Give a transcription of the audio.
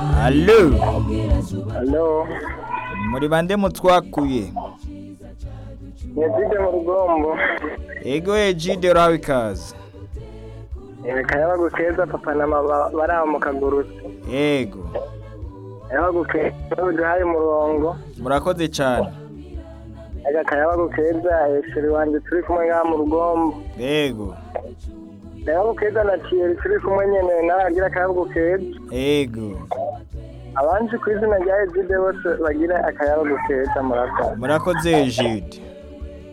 Allo Halo, muri bande mutwakuye Nyezide mu rugombo. ego ejide urahawe ikaze Kayaba gukeza papa na mama bari aho mu kagurutse. ego Kayaba gukeza uduhaye umurongo. murakoze cyane Aga kayaba gukeza Esiri wanje turi kumwe ngaha mu rugombo. ego Kayaba gukeza na Thierry turi kumwe nyene nawe agira kayaba gukeza. ego Abanje ku izina rya Ezide bose bagira akayaba gukeza murakoze. murakoze ejide